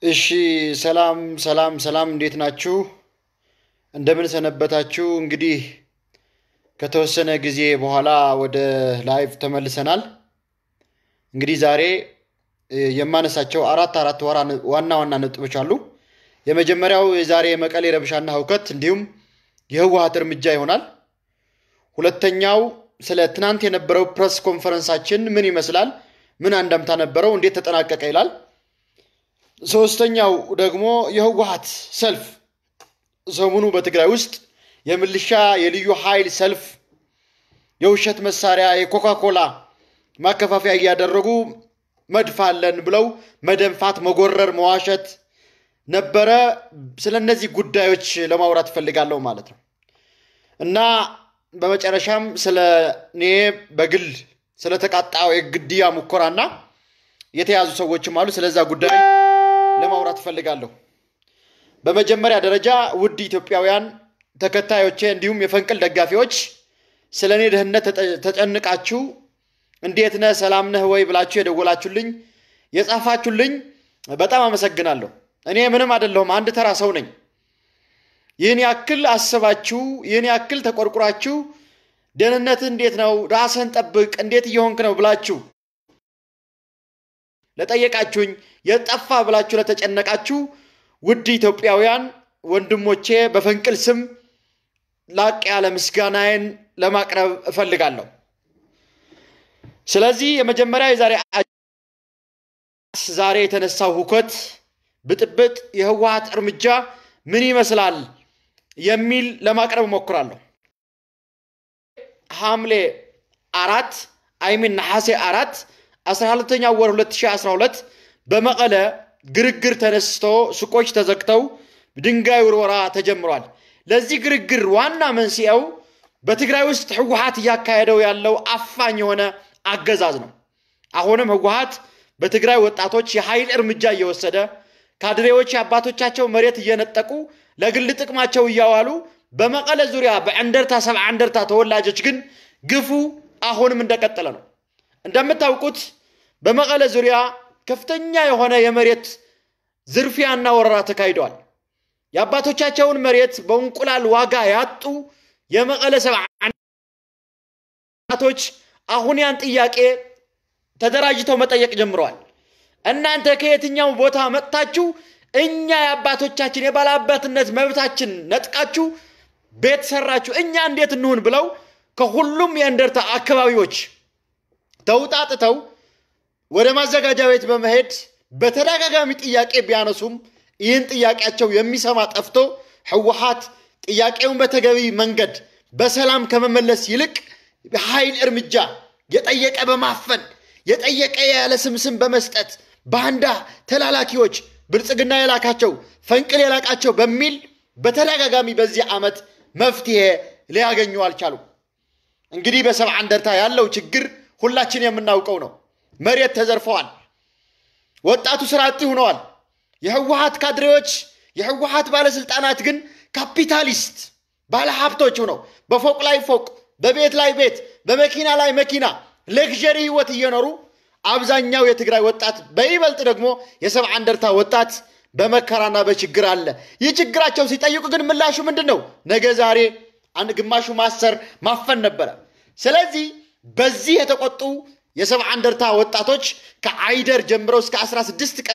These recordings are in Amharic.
እሺ ሰላም ሰላም ሰላም፣ እንዴት ናችሁ? እንደምን ሰነበታችሁ? እንግዲህ ከተወሰነ ጊዜ በኋላ ወደ ላይቭ ተመልሰናል። እንግዲህ ዛሬ እ, የማነሳቸው አራት አራት ወራ- ዋና ዋና ነጥቦች አሉ። የመጀመሪያው የዛሬ የመቀሌ ረብሻና ሁከት እንዲሁም የህወሀት እርምጃ ይሆናል። ሁለተኛው ስለ ትናንት የነበረው ፕሬስ ኮንፈረንሳችን ምን ይመስላል፣ ምን አንደምታ ነበረው፣ እንዴት ተጠናቀቀ ይላል። ሶስተኛው ደግሞ የህወሀት ሰልፍ ሰሞኑ በትግራይ ውስጥ የምልሻ የልዩ ኃይል ሰልፍ የውሸት መሳሪያ የኮካኮላ ማከፋፈያ እያደረጉ መድፋለን ብለው መደንፋት፣ መጎረር፣ መዋሸት ነበረ። ስለ እነዚህ ጉዳዮች ለማውራት እፈልጋለሁ ማለት ነው እና በመጨረሻም ስለ እኔ በግል ስለተቃጣው የግድያ ሙከራና የተያዙ ሰዎችም አሉ። ስለዛ ጉዳይ ለማውራት እፈልጋለሁ። በመጀመሪያ ደረጃ ውድ ኢትዮጵያውያን ተከታዮቼ እንዲሁም የፈንቅል ደጋፊዎች ስለ እኔ ደህንነት ተጠ- ተጨንቃችሁ እንዴት ነህ ሰላም ነህ ወይ ብላችሁ የደወላችሁልኝ የጻፋችሁልኝ በጣም አመሰግናለሁ። እኔ ምንም አይደለሁም፣ አንድ ተራ ሰው ነኝ። ይህን ያክል አስባችሁ ይህን ያክል ተቆርቁራችሁ ደህንነት እንዴት ነው ራስህን ጠብቅ እንዴት እየሆንክ ነው ብላችሁ ለጠየቃችሁኝ የጠፋ ብላችሁ ለተጨነቃችሁ ውድ ኢትዮጵያውያን ወንድሞቼ በፈንቅል ስም ላቅ ያለ ምስጋናዬን ለማቅረብ እፈልጋለሁ። ስለዚህ የመጀመሪያ የዛሬ አ- ዛሬ የተነሳው ሁከት፣ ብጥብጥ፣ የህወሀት እርምጃ ምን ይመስላል የሚል ለማቅረብ እሞክራለሁ። ሐምሌ አራት አይሚን ነሐሴ አራት 12ኛ ወር 2012 በመቀለ ግርግር ተነስቶ ሱቆች ተዘግተው ድንጋይ ውርወራ ተጀምሯል። ለዚህ ግርግር ዋና መንስኤው በትግራይ ውስጥ ህወሀት እያካሄደው ያለው አፋኝ የሆነ አገዛዝ ነው። አሁንም ህወሀት በትግራይ ወጣቶች የኃይል እርምጃ እየወሰደ ካድሬዎች የአባቶቻቸው መሬት እየነጠቁ ለግል ጥቅማቸው እያዋሉ በመቀለ ዙሪያ በእንደርታ ሰብዓ እንደርታ ተወላጆች ግን ግፉ አሁንም እንደቀጠለ ነው። እንደምታውቁት በመቀለ ዙሪያ ከፍተኛ የሆነ የመሬት ዝርፊያና ወረራ ተካሂደዋል። የአባቶቻቸውን መሬት በእንቁላል ዋጋ ያጡ የመቀለ ሰብዓ እናቶች አሁን ያን ጥያቄ ተደራጅተው መጠየቅ ጀምረዋል። እናንተ ከየትኛው ቦታ መጥታችሁ እኛ የአባቶቻችን የባላባትነት መብታችን ነጥቃችሁ ቤት ሰራችሁ፣ እኛ እንዴት እንሁን ብለው ከሁሉም የእንደርታ አካባቢዎች ተውጣጥተው ወደ ማዘጋጃ ቤት በመሄድ በተደጋጋሚ ጥያቄ ቢያነሱም ይህን ጥያቄያቸው የሚሰማ ጠፍቶ ህወሀት ጥያቄውን በተገቢ መንገድ በሰላም ከመመለስ ይልቅ ኃይል እርምጃ የጠየቀ በማፈን የጠየቀ ያለ ስምስም በመስጠት ባንዳ ተላላኪዎች ብልጽግና የላካቸው ፈንቅል የላቃቸው በሚል በተደጋጋሚ በዚህ ዓመት መፍትሄ ሊያገኙ አልቻሉም። እንግዲህ በሰብዓ እንደርታ ያለው ችግር ሁላችን የምናውቀው ነው። መሬት ተዘርፈዋል። ወጣቱ ስራ አጥ ሆነዋል። የህወሀት ካድሬዎች የህወሀት ባለስልጣናት ግን ካፒታሊስት ባለሀብቶች ሆነው በፎቅ ላይ ፎቅ፣ በቤት ላይ ቤት፣ በመኪና ላይ መኪና ሌክዠሪ ህይወት እየኖሩ አብዛኛው የትግራይ ወጣት በይበልጥ ደግሞ የሰብዓ እንደርታ ወጣት በመከራና በችግር አለ። ይህ ችግራቸው ሲጠይቁ ግን ምላሹ ምንድን ነው? ነገ ዛሬ አንድ ግማሹ ማሰር ማፈን ነበረ። ስለዚህ በዚህ የተቆጡ የሰብዓ እንደርታ ወጣቶች ከአይደር ጀምረው እስከ 16 ቀን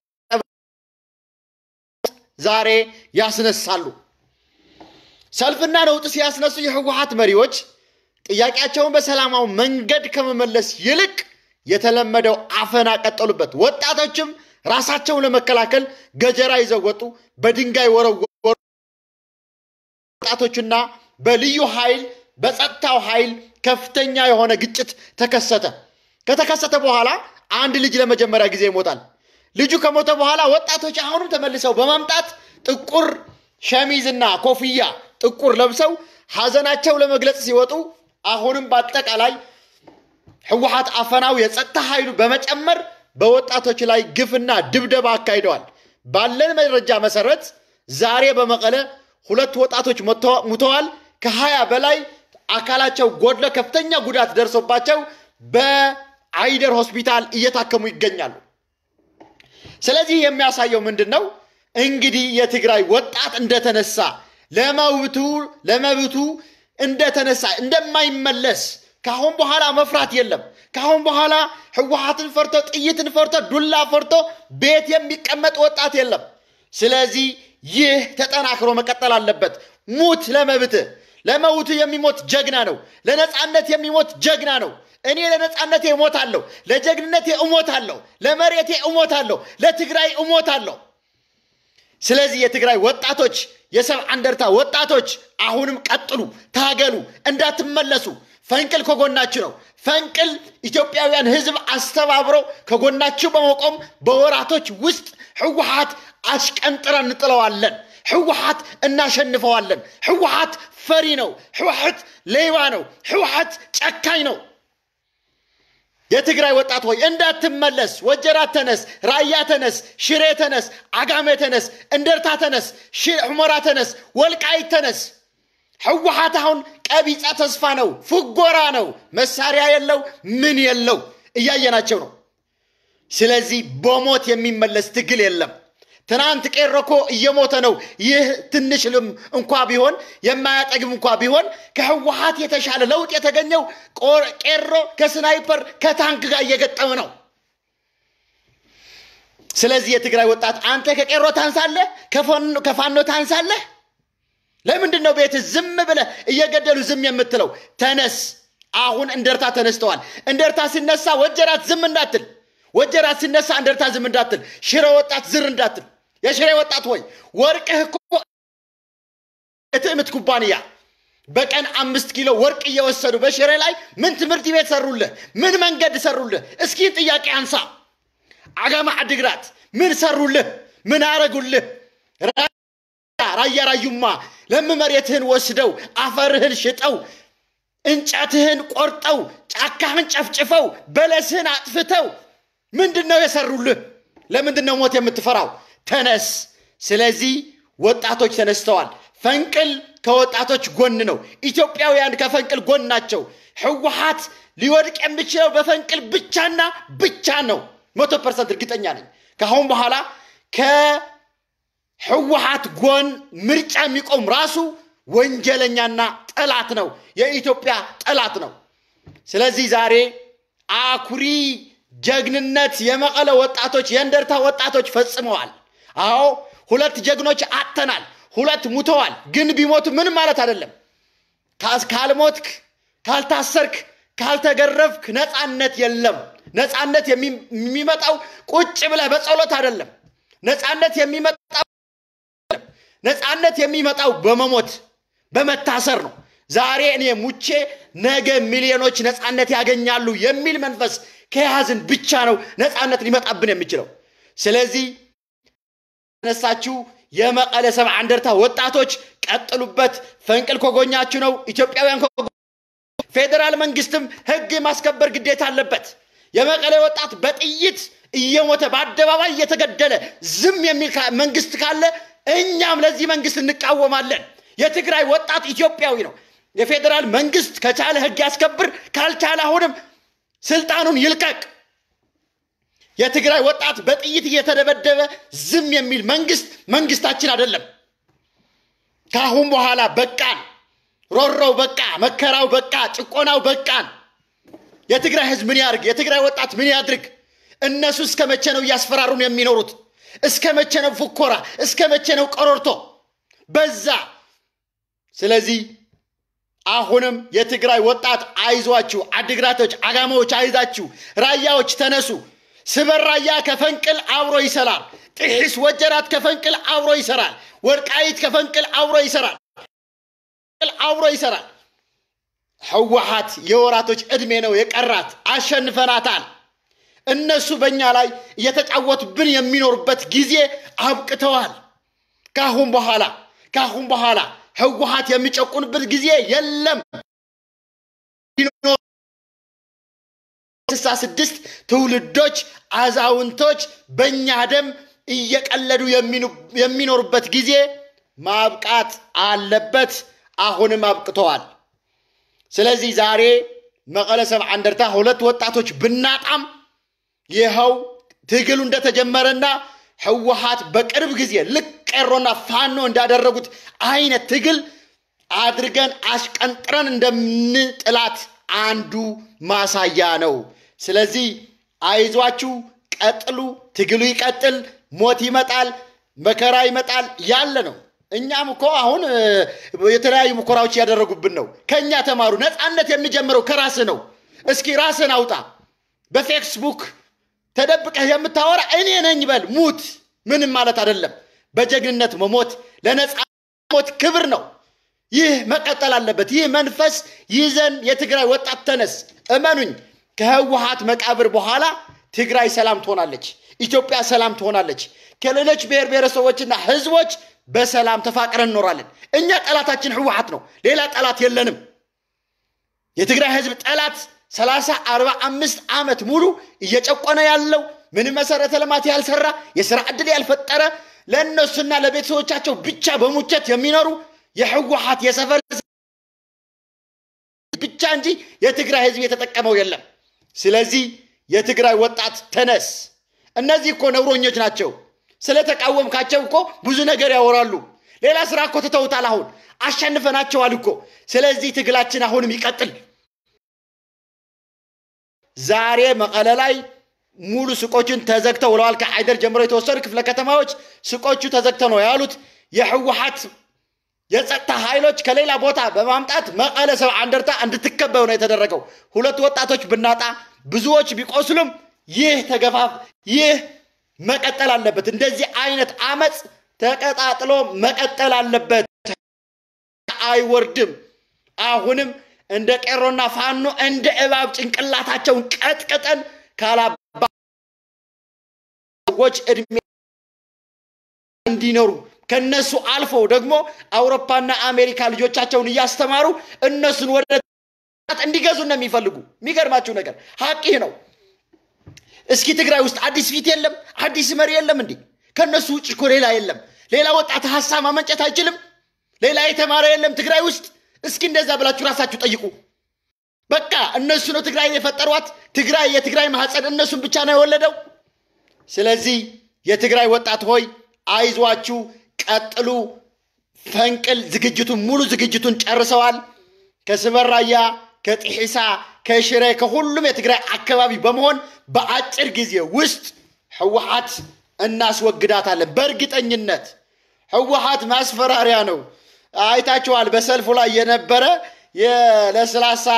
ዛሬ ያስነሳሉ። ሰልፍና ነውጥ ሲያስነሱ የህወሀት መሪዎች ጥያቄያቸውን በሰላማዊ መንገድ ከመመለስ ይልቅ የተለመደው አፈና ቀጠሉበት። ወጣቶችም ራሳቸውን ለመከላከል ገጀራ ይዘው ወጡ። በድንጋይ ወረወሩ። ወጣቶችና በልዩ ኃይል በጸጥታው ኃይል ከፍተኛ የሆነ ግጭት ተከሰተ። ከተከሰተ በኋላ አንድ ልጅ ለመጀመሪያ ጊዜ ይሞታል። ልጁ ከሞተ በኋላ ወጣቶች አሁንም ተመልሰው በማምጣት ጥቁር ሸሚዝና ኮፍያ ጥቁር ለብሰው ሐዘናቸው ለመግለጽ ሲወጡ አሁንም በአጠቃላይ ህወሀት አፈናው የጸጥታ ኃይሉ በመጨመር በወጣቶች ላይ ግፍና ድብደባ አካሂደዋል። ባለን መረጃ መሰረት ዛሬ በመቀለ ሁለት ወጣቶች ሞተ- ሙተዋል። ከሀያ በላይ አካላቸው ጎድሎ ከፍተኛ ጉዳት ደርሶባቸው በአይደር ሆስፒታል እየታከሙ ይገኛሉ። ስለዚህ የሚያሳየው ምንድን ነው? እንግዲህ የትግራይ ወጣት እንደተነሳ ለመብቱ ለመብቱ እንደተነሳ እንደማይመለስ ካሁን በኋላ መፍራት የለም። ካሁን በኋላ ህወሓትን ፈርቶ ጥይትን ፈርቶ ዱላ ፈርቶ ቤት የሚቀመጥ ወጣት የለም። ስለዚህ ይህ ተጠናክሮ መቀጠል አለበት። ሙት ለመብትህ። ለመብቱ የሚሞት ጀግና ነው። ለነፃነት የሚሞት ጀግና ነው። እኔ ለነፃነቴ እሞታለሁ፣ ለጀግንነቴ እሞታለሁ፣ ለመሬቴ እሞታለሁ፣ ለትግራይ እሞታለሁ። ስለዚህ የትግራይ ወጣቶች የሰብዓ እንደርታ ወጣቶች አሁንም ቀጥሉ፣ ታገሉ፣ እንዳትመለሱ። ፈንቅል ከጎናችሁ ነው። ፈንቅል ኢትዮጵያውያን ህዝብ አስተባብረው ከጎናችሁ በመቆም በወራቶች ውስጥ ህወሓት አሽቀንጥረን እንጥለዋለን። ህወሓት እናሸንፈዋለን። ህወሓት ፈሪ ነው። ህወሓት ሌባ ነው። ህወሓት ጨካኝ ነው። የትግራይ ወጣት ሆይ እንዳትመለስ። ወጀራት ተነስ፣ ራያ ተነስ፣ ሽሬ ተነስ፣ አጋሜ ተነስ፣ እንደርታ ተነስ፣ ሁመራ ተነስ፣ ወልቃይት ተነስ። ህወሓት አሁን ቀቢፀ ተስፋ ነው፣ ፍጎራ ነው፣ መሳሪያ የለው ምን የለው እያየናቸው ነው። ስለዚህ በሞት የሚመለስ ትግል የለም። ትናንት ቄሮ እኮ እየሞተ ነው። ይህ ትንሽ ልም እንኳ ቢሆን የማያጠግብ እንኳ ቢሆን ከህወሓት የተሻለ ለውጥ የተገኘው ቄሮ ከስናይፐር ከታንክ ጋር እየገጠመ ነው። ስለዚህ የትግራይ ወጣት አንተ ከቄሮ ታንሳለህ፣ ከፋኖ ታንሳለህ። ለምንድን ነው ቤት ዝም ብለህ እየገደሉ ዝም የምትለው? ተነስ። አሁን እንደርታ ተነስተዋል። እንደርታ ሲነሳ ወጀራት ዝም እንዳትል፣ ወጀራት ሲነሳ እንደርታ ዝም እንዳትል፣ ሽረ ወጣት ዝር እንዳትል። የሽሬ ወጣት ሆይ ወርቅህ እኮ የትዕምት ኩባንያ በቀን አምስት ኪሎ ወርቅ እየወሰዱ በሽሬ ላይ ምን ትምህርት ቤት ሰሩልህ? ምን መንገድ ሰሩልህ? እስኪ ጥያቄ አንሳ። አጋማ አድግራት ምን ሰሩልህ? ምን አረጉልህ? ራያ ራዩማ ለም መሬትህን ወስደው አፈርህን ሽጠው እንጨትህን ቆርጠው ጫካህን ጨፍጭፈው በለስህን አጥፍተው ምንድን ነው የሰሩልህ? ለምንድን ነው ሞት የምትፈራው? ተነስ። ስለዚህ ወጣቶች ተነስተዋል። ፈንቅል ከወጣቶች ጎን ነው። ኢትዮጵያውያን ከፈንቅል ጎን ናቸው። ህወሓት ሊወድቅ የሚችለው በፈንቅል ብቻና ብቻ ነው። መቶ ፐርሰንት እርግጠኛ ነኝ። ከአሁን በኋላ ከህወሓት ጎን ምርጫ የሚቆም ራሱ ወንጀለኛና ጠላት ነው። የኢትዮጵያ ጠላት ነው። ስለዚህ ዛሬ አኩሪ ጀግንነት የመቀለ ወጣቶች የእንደርታ ወጣቶች ፈጽመዋል። አዎ ሁለት ጀግኖች አጥተናል። ሁለት ሙተዋል። ግን ቢሞቱ ምንም ማለት አይደለም። ካልሞትክ፣ ካልታሰርክ፣ ካልተገረፍክ ነፃነት የለም። ነፃነት የሚመጣው ቁጭ ብለህ በጸሎት አይደለም። ነፃነት የሚመጣው ነፃነት የሚመጣው በመሞት በመታሰር ነው። ዛሬ እኔ ሙቼ ነገ ሚሊዮኖች ነፃነት ያገኛሉ የሚል መንፈስ ከያዝን ብቻ ነው ነፃነት ሊመጣብን የሚችለው። ስለዚህ ተነሳችሁ የመቀለ ሰብዓ እንደርታ ወጣቶች ቀጥሉበት። ፈንቅል ከጎኛችሁ ነው። ኢትዮጵያውያን ፌዴራል መንግስትም ህግ የማስከበር ግዴታ አለበት። የመቀለ ወጣት በጥይት እየሞተ በአደባባይ እየተገደለ ዝም የሚል መንግስት ካለ እኛም ለዚህ መንግስት እንቃወማለን። የትግራይ ወጣት ኢትዮጵያዊ ነው። የፌዴራል መንግስት ከቻለ ህግ ያስከብር፣ ካልቻለ አሁንም ስልጣኑን ይልቀቅ። የትግራይ ወጣት በጥይት እየተደበደበ ዝም የሚል መንግስት መንግስታችን አይደለም። ከአሁን በኋላ በቃን። ሮሮው በቃ፣ መከራው በቃ፣ ጭቆናው በቃን። የትግራይ ህዝብ ምን ያድርግ? የትግራይ ወጣት ምን ያድርግ? እነሱ እስከ መቼ ነው እያስፈራሩን የሚኖሩት? እስከ መቼ ነው ፉኮራ? እስከ መቼ ነው ቀሮርቶ? በዛ። ስለዚህ አሁንም የትግራይ ወጣት አይዟችሁ፣ አድግራቶች፣ አጋማዎች አይዛችሁ፣ ራያዎች ተነሱ። ስበር ራያ ከፈንቅል አብሮ ይሰራል። ጥሒስ ወጀራት ከፈንቅል አብሮ ይሰራል። ወልቃይት ከፈንቅል አብሮ ይሰራል አብሮ ይሰራል። ህወሓት የወራቶች ዕድሜ ነው የቀራት። አሸንፈናታል። እነሱ በእኛ ላይ እየተጫወቱብን የሚኖሩበት ጊዜ አብቅተዋል። ካሁን በኋላ ካሁን በኋላ ህወሓት የሚጨቁንበት ጊዜ የለም። ስልሳ ስድስት ትውልዶች አዛውንቶች በእኛ ደም እየቀለዱ የሚኖሩበት ጊዜ ማብቃት አለበት። አሁንም አብቅተዋል። ስለዚህ ዛሬ መቀለ ሰብዓ እንደርታ ሁለት ወጣቶች ብናጣም ይኸው ትግሉ እንደተጀመረና ህወሓት በቅርብ ጊዜ ልክ ቄሮና ፋኖ እንዳደረጉት አይነት ትግል አድርገን አሽቀንጥረን እንደምንጥላት አንዱ ማሳያ ነው። ስለዚህ አይዟችሁ፣ ቀጥሉ፣ ትግሉ ይቀጥል፣ ሞት ይመጣል፣ መከራ ይመጣል ያለ ነው። እኛም እኮ አሁን የተለያዩ ሙከራዎች እያደረጉብን ነው። ከእኛ ተማሩ። ነፃነት የሚጀምረው ከራስህ ነው። እስኪ ራስህን አውጣ። በፌስቡክ ተደብቀህ የምታወራ እኔ ነኝ በል፣ ሙት። ምንም ማለት አይደለም። በጀግንነት መሞት ለነፃ ሞት ክብር ነው። ይህ መቀጠል አለበት። ይህ መንፈስ ይዘን የትግራይ ወጣት ተነስ። እመኑኝ፣ ከህወሓት መቃብር በኋላ ትግራይ ሰላም ትሆናለች። ኢትዮጵያ ሰላም ትሆናለች። ከሌሎች ብሔር ብሔረሰቦችና ህዝቦች በሰላም ተፋቅረን እንኖራለን። እኛ ጠላታችን ህወሓት ነው። ሌላ ጠላት የለንም። የትግራይ ህዝብ ጠላት ሰላሳ አርባ አምስት ዓመት ሙሉ እየጨቆነ ያለው ምንም መሰረተ ልማት ያልሰራ የስራ ዕድል ያልፈጠረ ለእነሱና ለቤተሰቦቻቸው ብቻ በሙቸት የሚኖሩ የህወሓት የሰፈር ብቻ እንጂ የትግራይ ህዝብ የተጠቀመው የለም። ስለዚህ የትግራይ ወጣት ተነስ። እነዚህ እኮ ነውረኞች ናቸው። ስለተቃወምካቸው እኮ ብዙ ነገር ያወራሉ። ሌላ ስራ እኮ ትተውታል። አሁን አሸንፈናቸዋል እኮ። ስለዚህ ትግላችን አሁንም ይቀጥል። ዛሬ መቀለ ላይ ሙሉ ሱቆችን ተዘግተው ውለዋል። ከአይደር ጀምሮ የተወሰኑ ክፍለ ከተማዎች ሱቆቹ ተዘግተው ነው ያሉት። የህወሓት የጸጥታ ኃይሎች ከሌላ ቦታ በማምጣት መቀለ ሰብዓ እንደርታ እንድትከበብ ነው የተደረገው። ሁለት ወጣቶች ብናጣ ብዙዎች ቢቆስሉም ይህ ተገፋፍ ይህ መቀጠል አለበት። እንደዚህ አይነት አመፅ ተቀጣጥሎ መቀጠል አለበት። አይወርድም። አሁንም እንደ ቄሮና ፋኖ እንደ እባብ ጭንቅላታቸውን ቀጥቅጠን ካላባ ሰዎች እድሜ እንዲኖሩ ከነሱ አልፈው ደግሞ አውሮፓና አሜሪካ ልጆቻቸውን እያስተማሩ እነሱን ወደ እንዲገዙ ነው የሚፈልጉ። የሚገርማችሁ ነገር ሀቅ ይህ ነው። እስኪ ትግራይ ውስጥ አዲስ ፊት የለም፣ አዲስ መሪ የለም። እንዲህ ከእነሱ ውጭ እኮ ሌላ የለም። ሌላ ወጣት ሀሳብ ማመንጨት አይችልም። ሌላ የተማረ የለም ትግራይ ውስጥ። እስኪ እንደዛ ብላችሁ ራሳችሁ ጠይቁ። በቃ እነሱ ነው ትግራይ የፈጠሯት። ትግራይ የትግራይ ማህፀን እነሱን ብቻ ነው የወለደው። ስለዚህ የትግራይ ወጣት ሆይ አይዟችሁ፣ ቀጥሉ። ፈንቅል ዝግጅቱን ሙሉ ዝግጅቱን ጨርሰዋል። ከስበራያ ከጢሒሳ ከሽረ ከሁሉም የትግራይ አካባቢ በመሆን በአጭር ጊዜ ውስጥ ህወሓት እናስወግዳታለን። በእርግጠኝነት ህወሓት ማስፈራሪያ ነው። አይታችኋል። በሰልፉ ላይ የነበረ የለስላሳ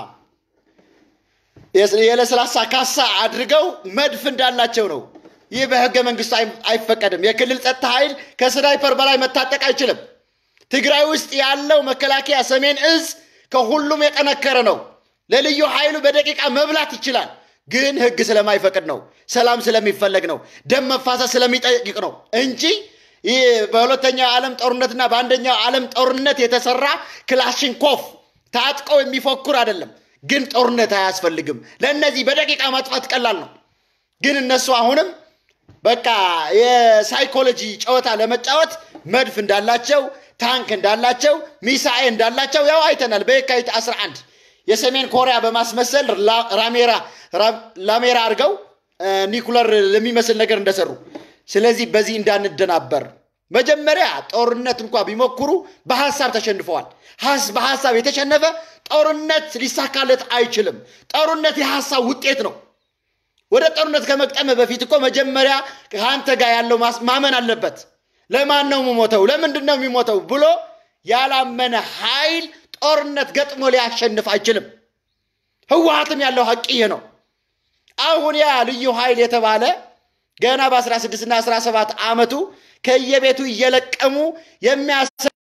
የለስላሳ ካሳ አድርገው መድፍ እንዳላቸው ነው። ይህ በህገ መንግስቱ አይፈቀድም። የክልል ጸጥታ ኃይል ከስናይፐር በላይ መታጠቅ አይችልም። ትግራይ ውስጥ ያለው መከላከያ ሰሜን እዝ ከሁሉም የጠነከረ ነው። ለልዩ ኃይሉ በደቂቃ መብላት ይችላል። ግን ህግ ስለማይፈቅድ ነው። ሰላም ስለሚፈለግ ነው። ደም መፋሰስ ስለሚጠይቅ ነው እንጂ ይህ በሁለተኛው ዓለም ጦርነትና በአንደኛው ዓለም ጦርነት የተሰራ ክላሽንኮፍ ታጥቀው የሚፎክር አይደለም። ግን ጦርነት አያስፈልግም። ለእነዚህ በደቂቃ ማጥፋት ቀላል ነው። ግን እነሱ አሁንም በቃ የሳይኮሎጂ ጨዋታ ለመጫወት መድፍ እንዳላቸው፣ ታንክ እንዳላቸው፣ ሚሳኤል እንዳላቸው ያው አይተናል። በየካቲት 11 የሰሜን ኮሪያ በማስመሰል ራሜራ ላሜራ አድርገው ኒኩለር ለሚመስል ነገር እንደሰሩ። ስለዚህ በዚህ እንዳንደናበር መጀመሪያ ጦርነት እንኳ ቢሞክሩ በሀሳብ ተሸንፈዋል። በሀሳብ የተሸነፈ ጦርነት ሊሳካለት አይችልም። ጦርነት የሀሳብ ውጤት ነው። ወደ ጦርነት ከመቅጠም በፊት እኮ መጀመሪያ ከአንተ ጋር ያለው ማመን አለበት። ለማን ነው የሚሞተው? ለምንድን ነው የሚሞተው ብሎ ያላመነ ኃይል ጦርነት ገጥሞ ሊያሸንፍ አይችልም። ህወሓትም ያለው ሀቅ ይሄ ነው። አሁን ያ ልዩ ኃይል የተባለ ገና በ16 እና 17 ዓመቱ ከየቤቱ እየለቀሙ የሚያስ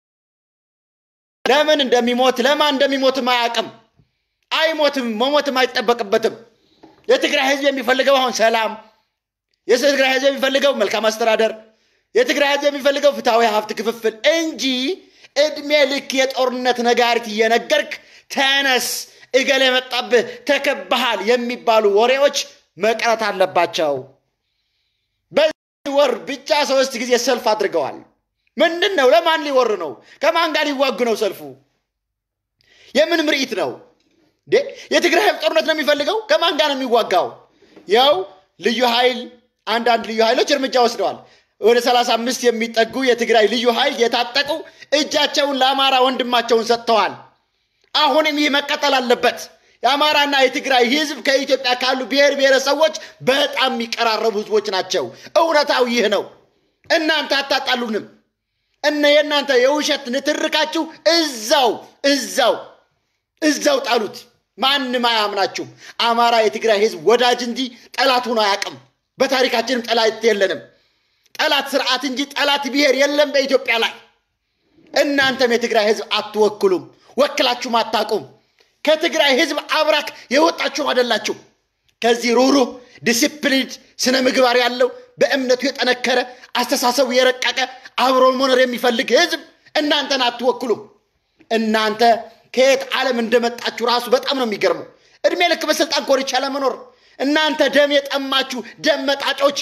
ለምን እንደሚሞት ለማን እንደሚሞትም አያውቅም። አይሞትም፣ መሞትም አይጠበቅበትም። የትግራይ ህዝብ የሚፈልገው አሁን ሰላም፣ የትግራይ ህዝብ የሚፈልገው መልካም አስተዳደር፣ የትግራይ ህዝብ የሚፈልገው ፍትሐዊ ሀብት ክፍፍል እንጂ እድሜ ልክ የጦርነት ነጋሪት እየነገርክ ተነስ፣ እገሌ መጣብህ፣ ተከባሃል የሚባሉ ወሬዎች መቅረት አለባቸው። በዚህ ወር ብቻ ሶስት ጊዜ ሰልፍ አድርገዋል። ምንድን ነው? ለማን ሊወር ነው? ከማን ጋር ሊዋጉ ነው? ሰልፉ የምን ምርኢት ነው? የትግራይ ጦርነት ነው የሚፈልገው? ከማን ጋር ነው የሚዋጋው? ያው ልዩ ኃይል አንዳንድ ልዩ ኃይሎች እርምጃ ወስደዋል። ወደ 35 የሚጠጉ የትግራይ ልዩ ኃይል የታጠቁ እጃቸውን ለአማራ ወንድማቸውን ሰጥተዋል። አሁንም ይህ መቀጠል አለበት። የአማራና የትግራይ ህዝብ ከኢትዮጵያ ካሉ ብሔር ብሔረሰቦች በጣም የሚቀራረቡ ህዝቦች ናቸው። እውነታው ይህ ነው። እናንተ አታጣሉንም። እነ የእናንተ የውሸት ንትርካችሁ እዛው እዛው እዛው ጣሉት። ማንም አያምናችሁም። አማራ የትግራይ ህዝብ ወዳጅ እንጂ ጠላት ሆኖ አያውቅም። በታሪካችንም ጠላት የለንም። ጠላት ስርዓት እንጂ ጠላት ብሔር የለም በኢትዮጵያ ላይ። እናንተም የትግራይ ህዝብ አትወክሉም፣ ወክላችሁም አታውቁም። ከትግራይ ህዝብ አብራክ የወጣችሁ አይደላችሁ። ከዚህ ሩህሩህ ዲሲፕሊን ስነ ምግባር ያለው በእምነቱ የጠነከረ አስተሳሰቡ የረቀቀ አብሮ መኖር የሚፈልግ ህዝብ እናንተን አትወክሉም። እናንተ ከየት ዓለም እንደመጣችሁ ራሱ በጣም ነው የሚገርመው። እድሜ ልክ በስልጣን ኮርቻ ለመኖር እናንተ ደም የጠማችሁ ደም መጣጮች፣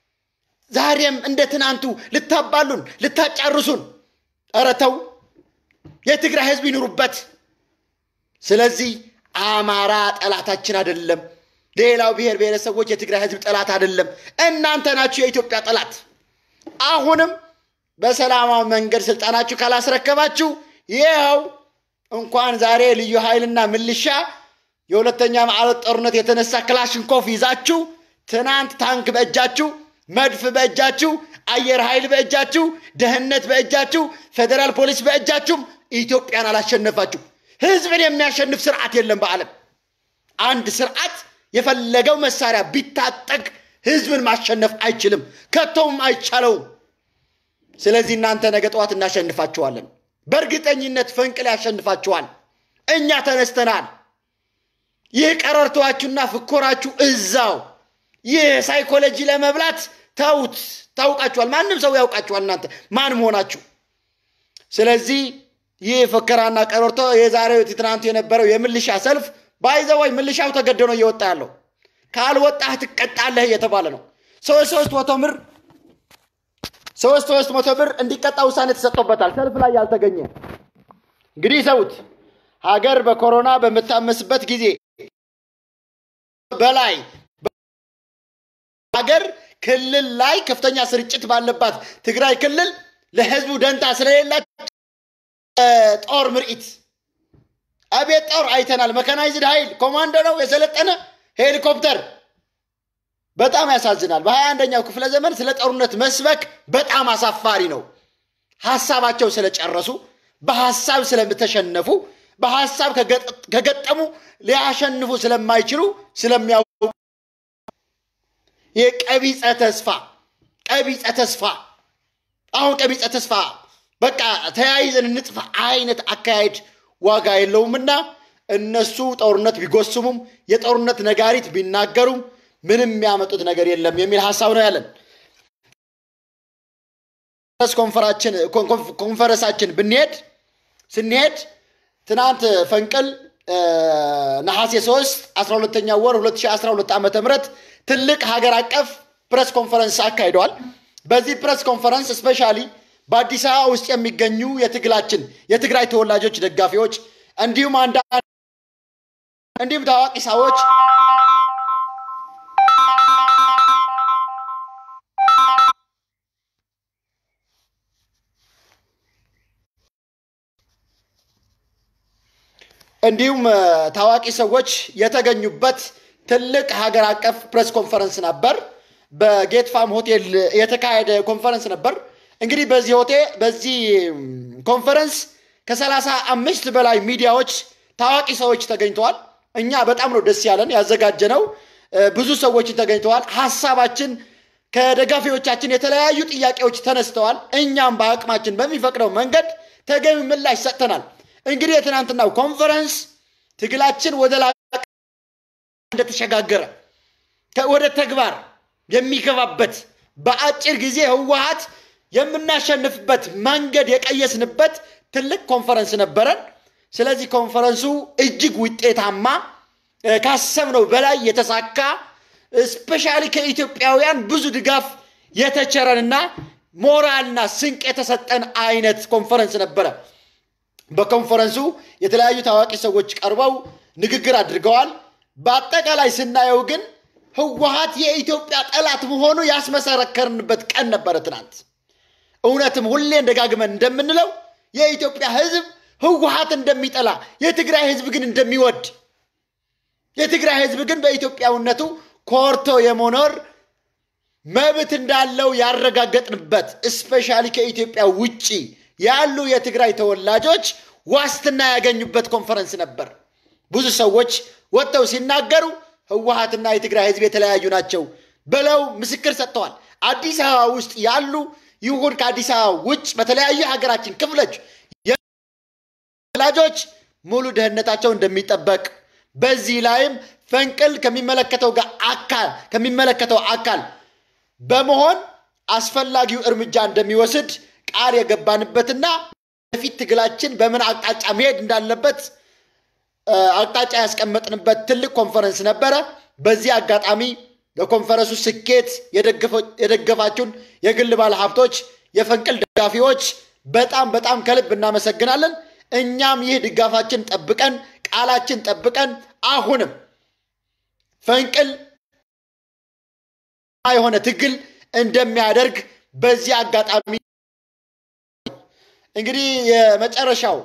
ዛሬም እንደ ትናንቱ ልታባሉን ልታጫርሱን። ኧረ ተው፣ የትግራይ ህዝብ ይኑሩበት። ስለዚህ አማራ ጠላታችን አይደለም። ሌላው ብሔር ብሔረሰቦች የትግራይ ህዝብ ጠላት አይደለም። እናንተ ናችሁ የኢትዮጵያ ጠላት። አሁንም በሰላማዊ መንገድ ስልጣናችሁ ካላስረከባችሁ ይኸው እንኳን ዛሬ ልዩ ኃይልና ምልሻ የሁለተኛ ዓለም ጦርነት የተነሳ ክላሽንኮፍ ይዛችሁ ትናንት ታንክ በእጃችሁ፣ መድፍ በእጃችሁ፣ አየር ኃይል በእጃችሁ፣ ደህንነት በእጃችሁ፣ ፌዴራል ፖሊስ በእጃችሁም ኢትዮጵያን አላሸነፋችሁ። ህዝብን የሚያሸንፍ ስርዓት የለም በዓለም። አንድ ስርዓት የፈለገው መሳሪያ ቢታጠቅ ህዝብን ማሸነፍ አይችልም፣ ከቶም አይቻለውም። ስለዚህ እናንተ ነገ ጠዋት እናሸንፋችኋለን። በእርግጠኝነት ፈንቅል ያሸንፋችኋል። እኛ ተነስተናል። ይህ ቀረርቷችሁና ፍኮራችሁ እዛው። ይህ ሳይኮሎጂ ለመብላት ተውት። ታውቃችኋል። ማንም ሰው ያውቃችኋል እናንተ ማን መሆናችሁ። ስለዚህ ይህ ፍከራና ቀረርቶ የዛሬው ትናንቱ የነበረው የምልሻ ሰልፍ ባይዘወይ ምልሻው ተገዶ ነው እየወጣ ያለው። ካልወጣህ ትቀጣለህ እየተባለ ነው። ሶስት ሶስት መቶ ብር ሶስት ሶስት መቶ ብር እንዲቀጣ ውሳኔ ተሰጥቶበታል። ሰልፍ ላይ ያልተገኘ እንግዲህ ሰውት ሀገር በኮሮና በምታመስበት ጊዜ በላይ ሀገር ክልል ላይ ከፍተኛ ስርጭት ባለባት ትግራይ ክልል ለህዝቡ ደንታ ስለሌላቸው ጦር ምርኢት አቤት ጦር አይተናል። መካናይዝድ ኃይል ኮማንዶ ነው የሰለጠነ ሄሊኮፕተር። በጣም ያሳዝናል። በሀያ አንደኛው ክፍለ ዘመን ስለ ጦርነት መስበክ በጣም አሳፋሪ ነው። ሀሳባቸው ስለጨረሱ፣ በሀሳብ ስለተሸነፉ፣ በሀሳብ ከገጠሙ ሊያሸንፉ ስለማይችሉ ስለሚያውቁ የቀቢፀ ተስፋ ቀቢፀ ተስፋ አሁን ቀቢፀ ተስፋ በቃ ተያይዘን እንጥፋ አይነት አካሄድ ዋጋ የለውምና እነሱ ጦርነት ቢጎስሙም የጦርነት ነጋሪት ቢናገሩም ምንም የሚያመጡት ነገር የለም የሚል ሀሳብ ነው ያለን። ኮንፈረንሳችን ብንሄድ ስንሄድ ትናንት ፈንቅል ነሐሴ 3 12ኛ ወር 2012 ዓ ም ትልቅ ሀገር አቀፍ ፕሬስ ኮንፈረንስ አካሂደዋል። በዚህ ፕሬስ ኮንፈረንስ ስፔሻሊ በአዲስ አበባ ውስጥ የሚገኙ የትግላችን የትግራይ ተወላጆች ደጋፊዎች፣ እንዲሁም አንዳንድ እንዲሁም ታዋቂ ሰዎች እንዲሁም ታዋቂ ሰዎች የተገኙበት ትልቅ ሀገር አቀፍ ፕሬስ ኮንፈረንስ ነበር። በጌት ፋም ሆቴል የተካሄደ ኮንፈረንስ ነበር። እንግዲህ በዚህ ሆቴል በዚህ ኮንፈረንስ ከሰላሳ አምስት በላይ ሚዲያዎች ታዋቂ ሰዎች ተገኝተዋል። እኛ በጣም ነው ደስ ያለን ያዘጋጀነው። ብዙ ሰዎች ተገኝተዋል። ሀሳባችን ከደጋፊዎቻችን የተለያዩ ጥያቄዎች ተነስተዋል። እኛም በአቅማችን በሚፈቅደው መንገድ ተገቢ ምላሽ ሰጥተናል። እንግዲህ የትናንትናው ኮንፈረንስ ትግላችን ወደ ላ እንደተሸጋገረ ወደ ተግባር የሚገባበት በአጭር ጊዜ ህወሀት የምናሸንፍበት መንገድ የቀየስንበት ትልቅ ኮንፈረንስ ነበረን። ስለዚህ ኮንፈረንሱ እጅግ ውጤታማ ካሰብነው በላይ የተሳካ ስፔሻሊ ከኢትዮጵያውያን ብዙ ድጋፍ የተቸረንና ሞራልና ስንቅ የተሰጠን አይነት ኮንፈረንስ ነበረ። በኮንፈረንሱ የተለያዩ ታዋቂ ሰዎች ቀርበው ንግግር አድርገዋል። በአጠቃላይ ስናየው ግን ህወሀት የኢትዮጵያ ጠላት መሆኑ ያስመሰረከርንበት ቀን ነበረ ትናንት። እውነትም ሁሌ ደጋግመን እንደምንለው የኢትዮጵያ ህዝብ ህወሀት እንደሚጠላ፣ የትግራይ ህዝብ ግን እንደሚወድ፣ የትግራይ ህዝብ ግን በኢትዮጵያዊነቱ ኮርቶ የመኖር መብት እንዳለው ያረጋገጥንበት እስፔሻሊ ከኢትዮጵያ ውጭ ያሉ የትግራይ ተወላጆች ዋስትና ያገኙበት ኮንፈረንስ ነበር። ብዙ ሰዎች ወጥተው ሲናገሩ ህወሀትና የትግራይ ህዝብ የተለያዩ ናቸው ብለው ምስክር ሰጥተዋል። አዲስ አበባ ውስጥ ያሉ ይሁን ከአዲስ አበባ ውጭ በተለያዩ ሀገራችን ክፍሎች ወላጆች ሙሉ ደህንነታቸው እንደሚጠበቅ በዚህ ላይም ፈንቅል ከሚመለከተው ጋር አካል ከሚመለከተው አካል በመሆን አስፈላጊው እርምጃ እንደሚወስድ ቃል የገባንበትና በፊት ትግላችን በምን አቅጣጫ መሄድ እንዳለበት አቅጣጫ ያስቀመጥንበት ትልቅ ኮንፈረንስ ነበረ። በዚህ አጋጣሚ ለኮንፈረንሱ ስኬት የደገፋችሁን የግል ባለ ሀብቶች፣ የፈንቅል ደጋፊዎች በጣም በጣም ከልብ እናመሰግናለን። እኛም ይህ ድጋፋችን ጠብቀን ቃላችን ጠብቀን አሁንም ፈንቅል የሆነ ትግል እንደሚያደርግ በዚህ አጋጣሚ እንግዲህ የመጨረሻው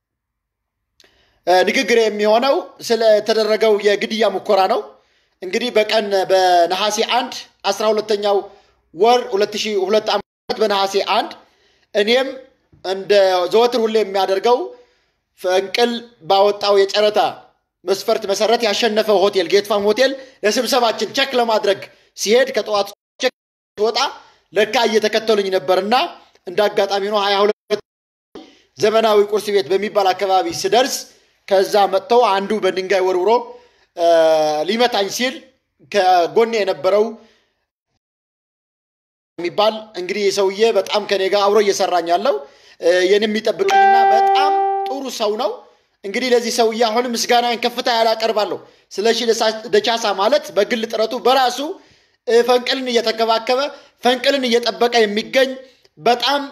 ንግግር የሚሆነው ስለተደረገው የግድያ ሙከራ ነው። እንግዲህ በቀን በነሐሴ አንድ አስራ ሁለተኛው ወር ሁለት ሺህ ሁለት ዓመት በነሐሴ አንድ እኔም እንደ ዘወትር ሁሌ የሚያደርገው ፈንቅል ባወጣው የጨረታ መስፈርት መሰረት ያሸነፈው ሆቴል ጌትፋም ሆቴል ለስብሰባችን ቸክ ለማድረግ ሲሄድ ከጠዋቱ ቸክ ወጣ ለካ እየተከተሉኝ ነበርና እንደ አጋጣሚ ነው ሀያ ሁለት ዘመናዊ ቁርስ ቤት በሚባል አካባቢ ስደርስ ከዛ መጥተው አንዱ በድንጋይ ወርውሮ ሊመታኝ ሲል ከጎኔ የነበረው የሚባል እንግዲህ ሰውዬ በጣም ከኔ ጋር አብሮ እየሰራኝ ያለው የኔ የሚጠብቀኝና በጣም ጥሩ ሰው ነው። እንግዲህ ለዚህ ሰውዬ አሁንም ምስጋናን ከፍታ ያላቀርባለሁ። ስለሺ ደቻሳ ማለት በግል ጥረቱ በራሱ ፈንቅልን እየተከባከበ ፈንቅልን እየጠበቀ የሚገኝ በጣም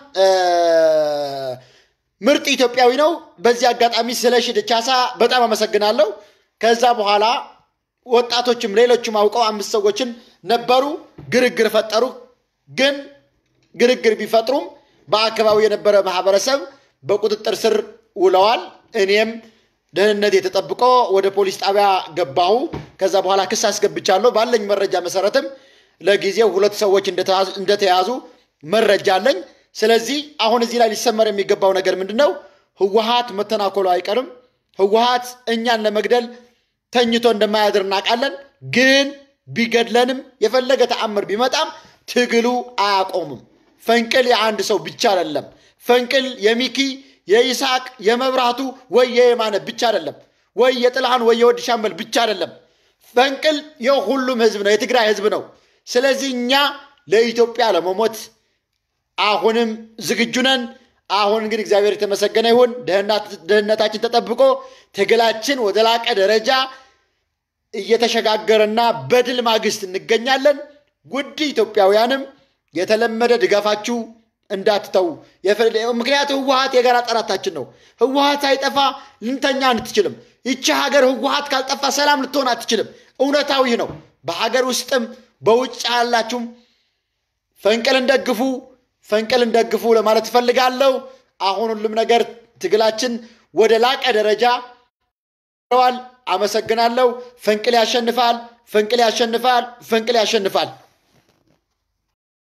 ምርጥ ኢትዮጵያዊ ነው። በዚህ አጋጣሚ ስለሺ ደቻሳ በጣም አመሰግናለሁ። ከዛ በኋላ ወጣቶችም ሌሎችም አውቀው አምስት ሰዎችን ነበሩ፣ ግርግር ፈጠሩ። ግን ግርግር ቢፈጥሩም በአካባቢው የነበረ ማህበረሰብ በቁጥጥር ስር ውለዋል። እኔም ደህንነት የተጠብቆ ወደ ፖሊስ ጣቢያ ገባሁ። ከዛ በኋላ ክስ አስገብቻለሁ። ባለኝ መረጃ መሰረትም ለጊዜው ሁለት ሰዎች እንደተያዙ መረጃ አለኝ። ስለዚህ አሁን እዚህ ላይ ሊሰመር የሚገባው ነገር ምንድን ነው? ህወሀት መተናኮሉ አይቀርም። ህወሀት እኛን ለመግደል ተኝቶ እንደማያድር እናውቃለን። ግን ቢገድለንም የፈለገ ተአምር ቢመጣም ትግሉ አያቆምም። ፈንቅል የአንድ ሰው ብቻ አይደለም። ፈንቅል የሚኪ የይስሐቅ የመብራቱ ወይ የየማነ ብቻ አይደለም፣ ወይ የጥልሃን ወይ የወድ ሻምበል ብቻ አይደለም። ፈንቅል የሁሉም ህዝብ ነው፣ የትግራይ ህዝብ ነው። ስለዚህ እኛ ለኢትዮጵያ ለመሞት አሁንም ዝግጁ ነን። አሁን ግን እግዚአብሔር የተመሰገነ ይሁን፣ ደህንነታችን ተጠብቆ ትግላችን ወደ ላቀ ደረጃ እየተሸጋገረና በድል ማግስት እንገኛለን። ውድ ኢትዮጵያውያንም የተለመደ ድጋፋችሁ እንዳትተው። ምክንያቱ ህወሀት የጋራ ጠላታችን ነው። ህወሀት ሳይጠፋ ልንተኛ አንትችልም። ይቺ ሀገር ህወሀት ካልጠፋ ሰላም ልትሆን አትችልም። እውነታዊ ነው። በሀገር ውስጥም በውጭ ያላችሁም ፈንቅልን ደግፉ፣ ፈንቅልን ደግፉ ለማለት እፈልጋለሁ። አሁን ሁሉም ነገር ትግላችን ወደ ላቀ ደረጃ ዋል። አመሰግናለሁ። ፈንቅል ያሸንፋል፣ ፈንቅል ያሸንፋል፣ ፈንቅል ያሸንፋል።